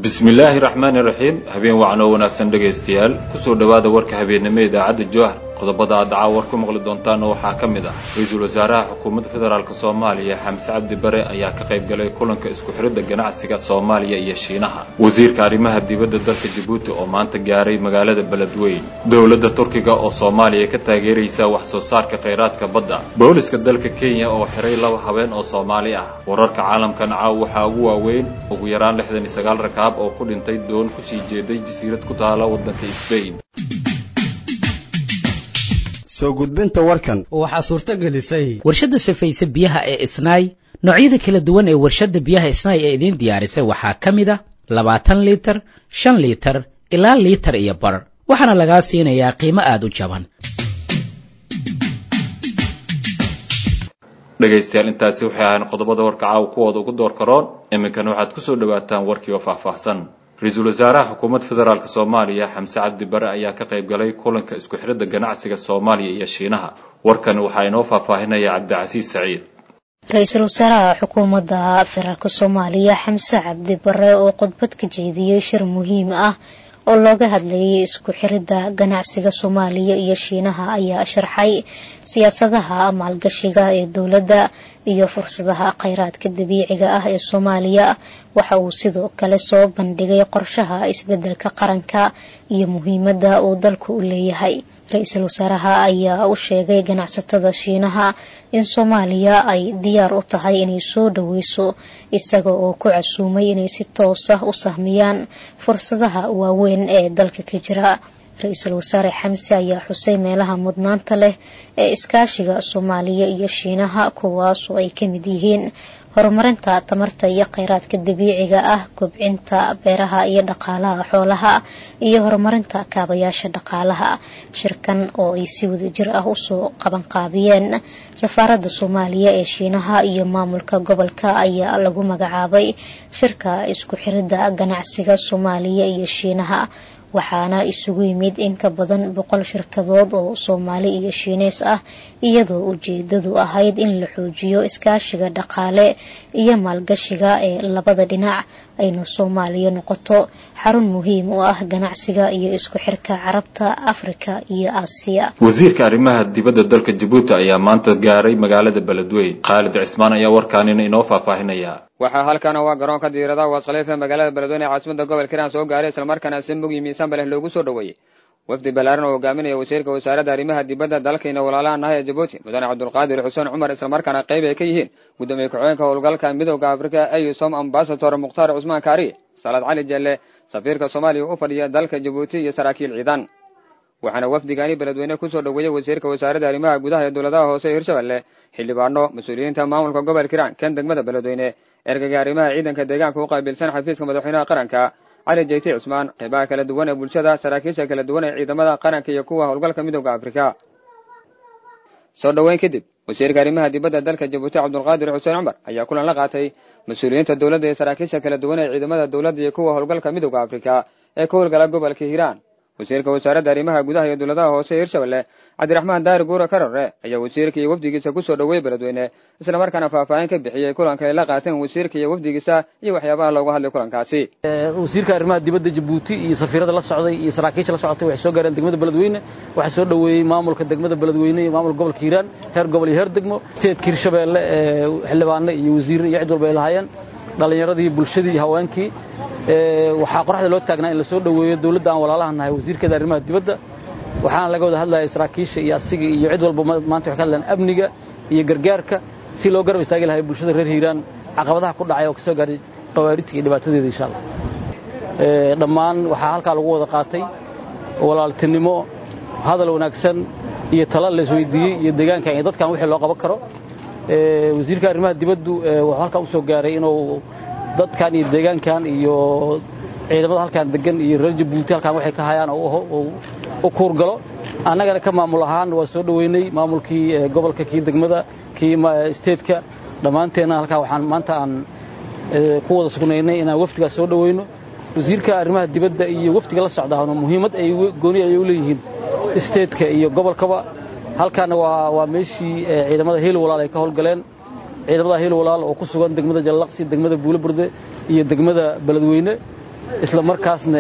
bismillaahi raxmaani raxiim habeen wacan oo wanaagsan dhegaystayaal kusoo dhowaada warka habeennimo idaacadda jowhar qodobada aad dacaa war ku maqli doontaana waxaa ka mid ah ra-iisul wasaaraha xukuumadda federaalk soomaaliya xamse cabdi bare ayaa ka qayb galay kulanka isku xidhidda ganacsiga soomaaliya iyo shiinaha wasiirka arrimaha dibadda dalka jabuuti oo maanta gaaray magaalada beledweyn dowladda turkiga oo soomaaliya ka taageeraysa wax soo saarka khayraadka badda booliska dalka kenya oo xiray laba habeen oo soomaali ah wararka caalamkan caaw waxaa ugu waaweyn ugu yaraan lixdan iyo sagaal rakaab oo ku dhintay doon kusii jeeday jasiirad ku taala waddanka sbain soo gudbinta warkan waxaa suurto gelisay warshadda safayse biyaha ee isnaay noocyada kala duwan ee warshadda biyaha isnaay ee idiin diyaarisay waxaa ka mid a labaatan liitar shan liitar ilaa liitar iyo bar waxaana lagaa siinayaa qiimo aada u jaban dhegaystayaal intaasi waxay ahayn qodobada warka caawa kuwooda ugu door karoon iminkana waxaad kusoo dhawaataan warkii oo faahfaahsan ra-iisul wasaaraha xukuumadda federaalk soomaaliya xamse cabdi bare ayaa ka qayb galay kulanka isku xidhidda ganacsiga soomaaliya iyo shiinaha warkan waxaa inoo faahfaahinaya cabdicasiis saciid ra-iisul wasaaraha xukuumadda federaalk soomaaliya xamse cabdi bare oo khudbad ka jeediyey shir muhiim ah oo looga hadlayay isku xiridda ganacsiga soomaaliya iyo shiinaha ayaa sharxay siyaasadaha maalgashiga ee dowladda iyo fursadaha kheyraadka dabiiciga ah ee soomaaliya waxa uu sidoo kale soo bandhigay qorshaha isbedelka qaranka iyo muhiimadda uu dalku u leeyahay ra-iisul wasaaraha ayaa u sheegay ganacsatada shiinaha in soomaaliya ay diyaar u tahay inay soo dhoweyso isaga oo ku casuumay inay si toos ah u sahmiyaan fursadaha waaweyn ee dalka ka jira ra-iisul wasaare xamse ayaa xusay meelaha mudnaanta leh ee iskaashiga soomaaliya iyo shiinaha kuwaas oo ay ka mid yihiin horumarinta tamarta iyo kheyraadka dabiiciga ah kobcinta beeraha iyo dhaqaalaha xoolaha iyo horumarinta kaabayaasha dhaqaalaha shirkan oo ay si wadajir ah usoo qabanqaabiyeen safaaradda soomaaliya ee shiinaha iyo maamulka gobolka ayaa lagu magacaabay shirka isku xiridda ganacsiga soomaaliya iyo shiinaha waxaana isugu yimid in ka badan boqol shirkadood oo soomaali iyo shiineys ah iyadoo ujeedadu ahayd in la xoojiyo iskaashiga dhaqaale iyo maalgashiga ee labada dhinac ayna soomaaliya noqoto xarun muhiim u ah ganacsiga iyo isku xirka carabta afrika iyo aasiya wasiirka arrimaha dibadda dalka jabuuti ayaa maanta gaaray magaalada beledweyn khaalid cismaan ayaa warkaanina inoo faahfaahinaya waxaa halkaana waa garoonka diiradaha waaskhaliif ee magaalada beledweyne ee caasimada gobolka hiiraan soo gaaray islamarkaana si mug iyo miisaanba leh loogu soo dhoweeyey wafdi ballaaran oo hogaaminaya wasiirka wasaaradda arrimaha dibadda dalkayna walaalahan ah ee jabuuti mudane cabdulqaadir xuseen cumar islamarkaana qayb ay ka yihiin gudoomiye ku-xigeenka howlgalka midooda afrika eusom ambasador mukhtaar cusmaan kaariye salaad cali jelle safiirka soomaaliya u fadhiya dalka jabuuti iyo saraakiil ciidan waxaana wafdigani beledweyne kusoo dhoweeyey wasiirka wasaaradda arrimaha gudaha ee dowladaha hoose ee hirshabelle xildhibaano mas-uuliyiinta maamulka gobolka hiiraan kan degmada beledweyne ergaga arrimaha ciidanka deegaanka u qaabilsan xafiiska madaxweynaha qaranka cali jeyti cusmaan qeybaha kala duwan ee bulshada saraakiisha kala duwan ee ciidamada qaranka iyo kuwa howlgalka midooda afrika soo dhoweyn kadib wasiirka arrimaha dibadda dalka jabuuti cabdulqaadir xuseen cumar ayaa kulan la qaatay mas-uuliyiinta dowladda ee saraakiisha kala duwan ee ciidamada dowladda iyo kuwa howlgalka midooda afrika ee ka howlgala gobolka hiiraan wasiirka wasaaradda arrimaha gudaha iyo dowladaha hoose ee hirshabelle cabdiraxmaan daari guura karare ayaa wasiirka iyo wafdigiisa kusoo dhoweeyey beledweyne islamarkaana faahfaahin ka bixiyey kulanka ay la qaateen wasiirka iyo wafdigiisa iyo waxyaabaha loogu hadlay kulankaasi wasiirka arrimaha dibadda jabuuti iyo safiirada la socday iyo saraakiisha la socotay waxay soo gaareen degmada beledweyne waxaa soo dhoweeyey maamulka degmada beledweyne iyo maamulka gobolka hiiraan heer gobol iyo heer degmo steedka hirshabeelle ee xildhibaano iyo wasiirro iyo cid walba ay lahaayeen dhallinyaradii bulshadii iyo haweenkii waxaa qoraxda loo taagnaa in la soo dhoweeyo dowladda aan walaalaha nahay wasiirkeeda arrimaha dibadda waxaana laga wada hadlaya saraakiisha iyo asiga iyo cid walba maanta waxay ka hadlayaan amniga iyo gargaarka si loo garab istaagi lahay bulshada reer hiiraan caqabadaha ku dhacay oo ka soo gaaray khawaarijta iyo dhibaatadeeda insha allah dhammaan waxaa halkaa lagu wada qaatay walaaltinimo hadal wanaagsan iyo tala la isweydiiyey iyo deegaankan iyo dadkan wixii loo qaban karo wasiirka arrimaha dibaddu wuxuu halkaa u soo gaaray inuu dadkan iyo deegaankan iyo ciidamada halkaan degan iyo reer jabuuti halkaan waxay ka hayaan u kuurgalo annagana ka maamul ahaan waa soo dhoweynay maamulkii gobolka kii degmada kii steedka dhammaanteenna halkaa waxaan maanta aan ku wada sugnaynay inaan wafdigaas soo dhoweyno wasiirka arrimaha dibadda iyo wafdiga la socdaana muhiimad ay gooni ay u leeyihiin steedka iyo gobolkaba halkaana waa waa meeshii ciidamada hiil walaal ay ka howlgaleen ciidamada hiil walaal oo ku sugan degmada jallaqsi degmada buule burde iyo degmada beledweyne isla markaasna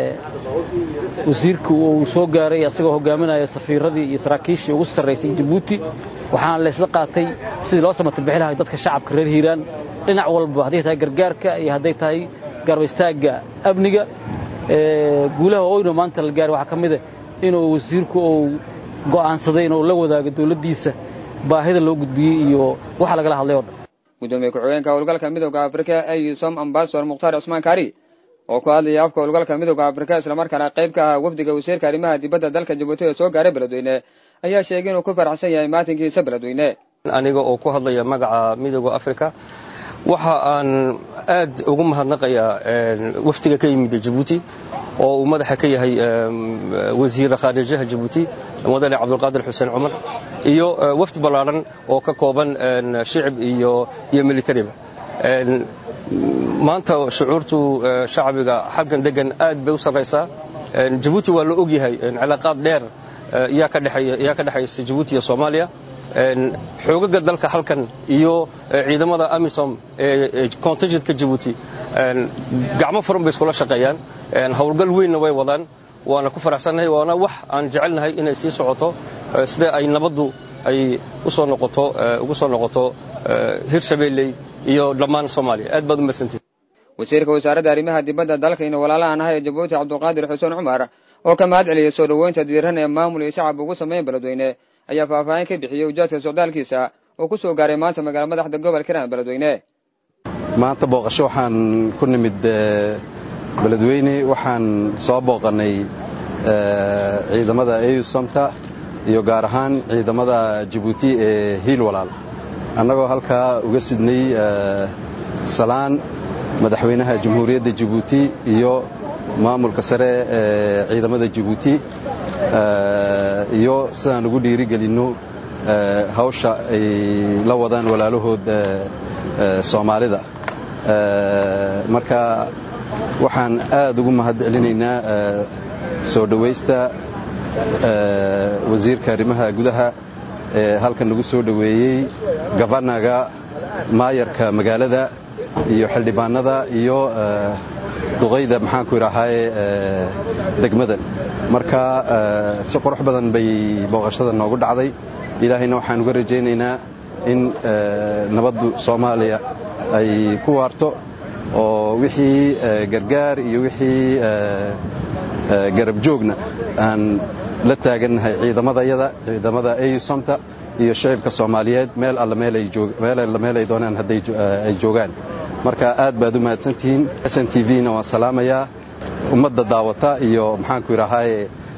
wasiirku uu soo gaaray asagoo hogaaminaya safiiradii iyo saraakiishii ugu sarraysay jabuuti waxaana laysla qaatay sidii loo samata bixi lahay dadka shacabka reer hiiraan dhinac walba hadday tahay gargaarka iyo hadday tahay garbaystaagga amniga guulaha oyno maanta la gaaray waxaa ka mida inuu wasiirku uu go'aansaday inuu la wadaago dawladdiisa baahida loo gudbiyey iyo waxa lagala hadlay oo dhan gudoomiye ku-xigeenka howlgalka midooda afrika ee som ambasador mukhtaar cusmaan kaari oo ku hadlaya afka howlgalka midooda afrika islamarkaana qayb ka ah wafdiga wasiirka arrimaha dibadda dalka jabuuti ee soo gaaray beledweyne ayaa sheegay inuu ku faraxsan yahay maatinkiisa beledweyne aniga oo ku hadlaya magaca midooda afrika waxa aan aad ugu mahadnaqayaa wafdiga ka yimid jabuuti oo uu madaxa ka yahay wasiir khaarijaha jabuuti mudane cabdulqaadir xuseen cumar iyo wafdi ballaaran oo ka kooban shicib iyo iyo militariba maanta shucuurtu shacbiga xaggan degan aad bay u sarraysaa jabuuti waa la ogyahay cilaaqaad dheer yaa ka dhexaysa jabuuti iyo soomaaliya xoogaga dalka halkan iyo ciidamada amisom ee contingent-ka jabuuti gacmo furan bay iskula shaqeeyaan howlgal weynna way wadaan waana ku faraxsannahay waana wax aan jecelnahay inay sii socoto sida ay nabaddu ay usoo noqoto ugu soo noqoto hirshabeelley iyo dhammaan soomaaliya aad baad u mahadsantihin wasiirka wasaaradda arrimaha dibadda dalkayna walaalahan ah ee jabuuti cabdulqaadir xuseen cumar oo ka mahad celiyay soo dhoweynta diiran ee maamul iyo shacab ugu sameyn beledweyne ayaa faahfaahin ka bixiyey ujaadka socdaalkiisa oo ku soo gaaray maanta magaala madaxda gobolka hiiraan beledweyne maanta booqasho waxaan ku nimid beledweyne waxaan soo booqannay ciidamada eusomta iyo gaar ahaan ciidamada jabuuti ee hiil walaal annagoo halkaa uga sidnay salaan madaxweynaha jamhuuriyadda jabuuti iyo maamulka sare ee ciidamada jabuuti iyo sidaan ugu dhiirigelinno hawsha ay la wadaan walaalahood soomaalida marka waxaan aad ugu mahad celinaynaa soo dhowaysta wasiirka arrimaha gudaha ee halkan nagu soo dhoweeyey gafanaga maayarka magaalada iyo xildhibaanada iyo duqayda maxaanku idhaahaye degmadan marka si qurux badan bay booqashada noogu dhacday ilaahayna waxaan uga rajaynaynaa in nabaddu soomaaliya ay ku waarto oo wixii gargaar iyo wixii garab joogna aan la taagannahay ciidamadayada ciidamada eusomta iyo shicibka soomaaliyeed meel alla meel ay doonaan hadday ay joogaan marka aad baad u mahadsantihiin s n t v-na waan salaamayaa ummadda daawata iyo maxaanku idhaahaye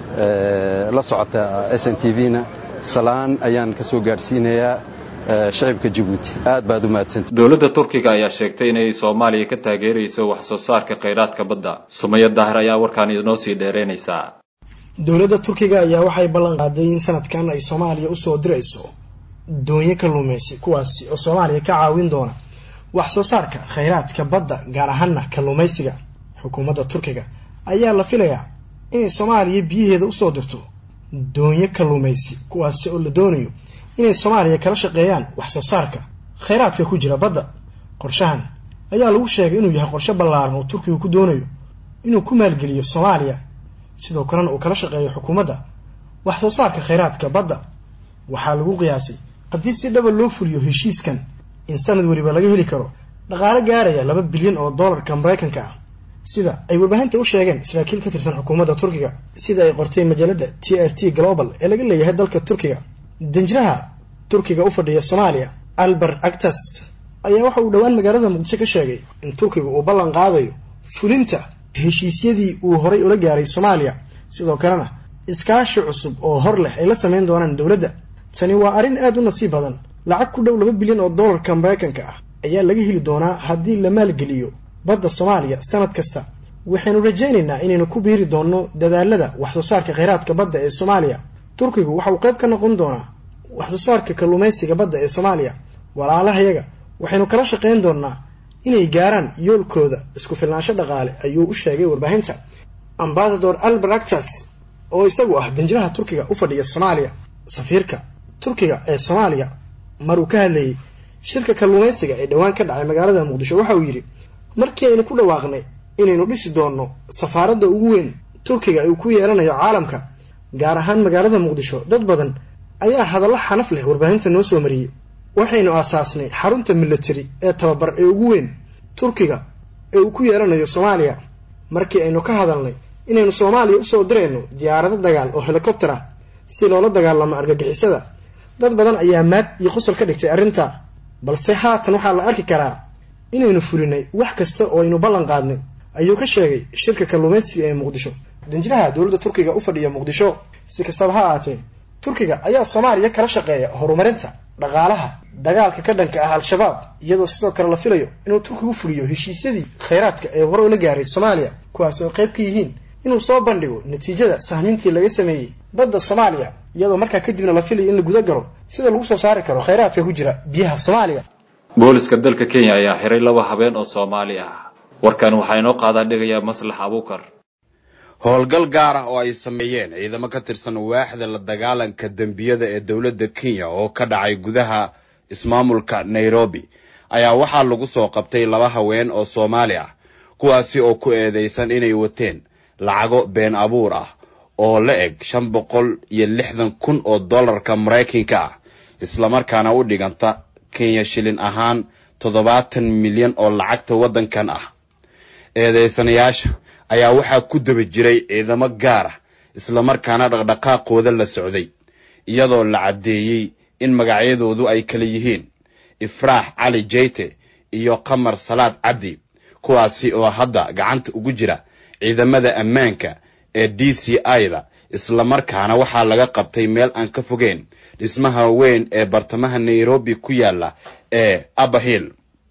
la socota s n t v-na salaan ayaan ka soo gaadhsiinayaa shicibka jabuuti aad baad u mahadsantihiin dowladda turkiga ayaa sheegtay inay soomaaliya ka taageerayso wax soo saarka khayraadka badda sumaya daahir ayaa warkaan inoo sii dheeraynaysaa dowladda turkiga ayaa waxay ballan qaaday in sanadkan ay soomaaliya usoo dirayso doonyo kalluumaysi kuwaasi oo soomaaliya ka caawin doona wax soo saarka khayraadka badda gaar ahaana kalluumaysiga xukuumadda turkiga ayaa la filayaa inay soomaaliya biyaheeda usoo dirto doonyo kalluumaysi kuwaasi oo la doonayo inay soomaaliya kala shaqeeyaan wax soo saarka khayraadka ku jira badda qorshahan ayaa lagu sheegay inuu yahay qorshe ballaaran oo turkigu ku doonayo inuu ku maalgeliyo soomaaliya sidoo kalena uu kala shaqeeyo xukuumadda wax soo saarka khayraadka badda waxaa lagu qiyaasay haddii si dhaba loo fuliyo heshiiskan in sanad weliba laga heli karo dhaqaale gaaraya laba bilyan oo dollarka maraykanka ah sida ay warbaahinta u sheegeen saraakiil ka tirsan xukuumadda turkiga sida ay qortay majallada t r t global ee laga leeyahay dalka turkiga danjiraha turkiga u fadhiya soomaaliya albert actas ayaa waxa uu dhowaan magaalada muqdisho ka sheegay in turkiga uu ballan qaadayo fulinta heshiisyadii uu horay ula gaaray soomaaliya sidoo kalena iskaashi cusub oo hor leh ay la samayn doonaan dowladda tani waa arrin aad u nasiib badan lacag ku dhow laba bilyan oo dollarka maraykanka ah ayaa laga heli doonaa haddii la maalgeliyo badda soomaaliya sanad kasta waxaynu rajaynaynaa inaynu ku biiri doonno dadaalada wax soo saarka khayraadka badda ee soomaaliya turkigu waxa uu qayb ka noqon doonaa wax soo saarka kalluumaysiga badda ee soomaaliya walaalahayaga waxaynu kala shaqayn doonnaa inay gaaraan yoolkooda isku filnaansho dhaqaale ayuu u sheegay warbaahinta ambasador albert actas oo isagu ah danjiraha turkiga u fadhiya soomaaliya safiirka turkiga ee soomaaliya maruu ka hadlayay shirka kalluumaysiga ee dhowaan ka dhacay magaalada muqdisho waxa uu yidhi markii aynu ku dhawaaqnay inaynu dhisi doonno safaaradda ugu weyn turkiga uu ku yeelanayo caalamka gaar ahaan magaalada muqdisho dad badan ayaa hadallo xanaf leh warbaahinta noo soo mariyey waxaynu aasaasnay xarunta military ee tababar ee ugu weyn turkiga ee uu ku yeelanayo soomaaliya markii aynu ka hadalnay inaynu soomaaliya usoo dirayno diyaarado dagaal oo helikobter ah si loola dagaalamo argagixisada dad badan ayaa maad iyo qosol ka dhigtay arrinta balse haatan waxaa la arki karaa inaynu fulinay wax kasta oo aynu ballan qaadnay ayuu ka sheegay shirka kalluumaysiga ee muqdisho danjiraha dowladda turkiga u fadhiya muqdisho si kastaba ha ahaatee turkiga ayaa soomaaliya kala shaqeeya horumarinta dhaqaalaha dagaalka ka dhanka ah al-shabaab iyadoo sidoo kale la filayo inuu turkigu fuliyo heshiisyadii khayraadka ee hore ula gaaray soomaaliya kuwaas oo qayb ka yihiin inuu soo bandhigo natiijada sahmintii laga sameeyey badda soomaaliya iyadoo markaa kadibna la filayo in la guda galo sida lagu soo saari karo khayraadka ku jira biyaha soomaaliya booliska dalka kenya ayaa xiray laba habeen oo soomaali ah warkan waxaa inoo qaadaa dhigayaa maslax abuukar howlgal gaar ah oo ay sameeyeen ciidamo ka tirsan waaxda la dagaalanka dembiyada ee dowladda kenya oo ka dhacay gudaha ismaamulka nairobi ayaa waxaa lagu soo qabtay laba haween oo soomaali ah kuwaasi oo ku eedeysan inay wateen lacago been abuur ah oo la eg shan boqol iyo lixdan kun oo dollarka maraykanka ah islamarkaana u dhiganta kenya shilin ahaan toddobaatan milyan oo lacagta waddankan ah eedeysanayaasha ayaa waxaa ku daba jiray ciidamo gaar ah islamarkaana dhaqdhaqaaqooda la socday iyadoo la caddeeyey in magacyadoodu ay kala yihiin ifraax cali jeyte iyo qamar salaad cabdi kuwaasi oo hadda gacanta ugu jira ciidamada ammaanka ee d c i-da islamarkaana waxaa laga qabtay meel aan ka fogeyn dhismaha weyn ee bartamaha nairobi ku yaala ee abahill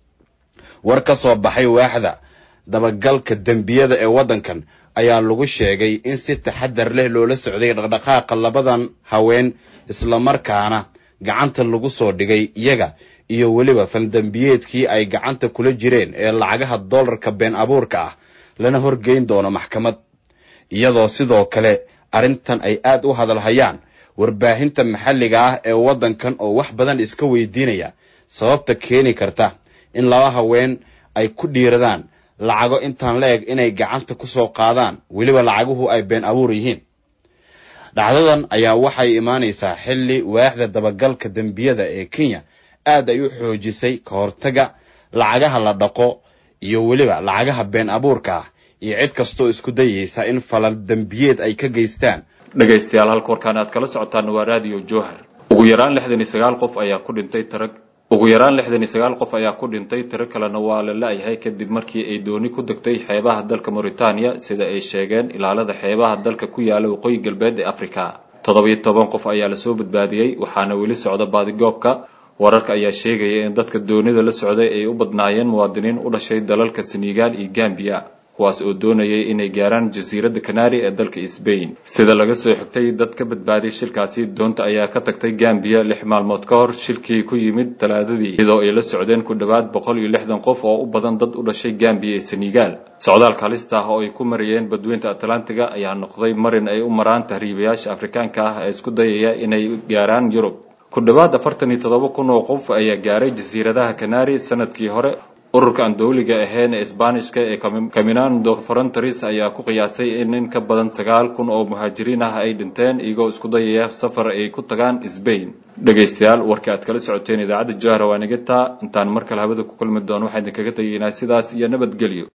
war ka soo baxay waaxda dabagalka dembiyada ee waddankan ayaa lagu sheegay in si taxadar leh loola socday dhaqdhaqaaqa labadan haween islamarkaana gacanta lagu soo dhigay iyaga iyo weliba faldembiyeedkii ay gacanta kula jireen ee lacagaha dollarka been abuurka ah lana horgeyn doono maxkamad iyadoo sidoo kale arrintan ay aad u hadalhayaan warbaahinta maxalliga ah ee waddankan oo wax badan iska weydiinaya sababta keeni karta in laba haween ay ku dhiiradaan lacago intaan la eg inay gacanta ku soo qaadaan weliba lacaguhu ay been abuur yihiin dhacdadan ayaa waxay imaanaysaa xilli waaxda dabagalka dembiyada ee kenya aad ay u xoojisay ka hortaga lacagaha la dhaqo iyo weliba lacagaha been abuurka ah iyo cid kastoo isku dayaysa in falal dembiyeed ay ka geystaan dhegaystayaal halka warkaan aad kala socotaan waa raadiyo jowhar ugu yaraan lixdan iyo sagaal qof ayaa ku dhintay tarag ugu yaraan lixdan iyo sagaal qof ayaa ku dhintay tiro kalena waa la la-yahay kadib markii ay dooni ku degtay xeebaha dalka mauritania sida ay sheegeen ilaalada xeebaha dalka ku yaala waqooyi galbeed ee afrika toddobiyo toban qof ayaa lasoo badbaadiyey waxaana weli socda baadigoobka wararka ayaa sheegaya in dadka doonida la socday ay u badnaayeen muwaadiniin u dhashay dalalka senegal iyo gambiya kuwaas oo doonayay inay gaaraan jasiiradda kanari ee dalka sbain sida laga soo xigtay dad ka badbaaday shilkaasi doonta ayaa ka tagtay gambiya lix maalmood ka hor shilkii ku yimid talaadadii iyadoo ay la socdeen ku dhowaad boqol iyo lixdan qof oo u badan dad u dhashay gambiya ee senegal socdaalka halista ah oo ay ku marayeen badweynta atlantiga ayaa noqday marin ay u maraan tahriibayaasha afrikaanka ah ee isku dayaya inay gaaraan yurub ku dhowaad afartan iyo toddoba kun oo qof ayaa gaaray jasiiradaha kanari sanadkii hore ururka aan dowliga ahayn ee isbaanishka ee caminando fronteris ayaa ku qiyaasay in in ka badan sagaal kun oo muhaajiriin ah ay dhinteen iyagoo isku dayaya safar ay ku tagaan sbain dhegaystayaal warkii aad kala socoteen idaacadda jahra waa nigata intaan mar kale hawada ku kulmi doono waxaan idinkaga tegaynaa sidaas iyo nabadgelyo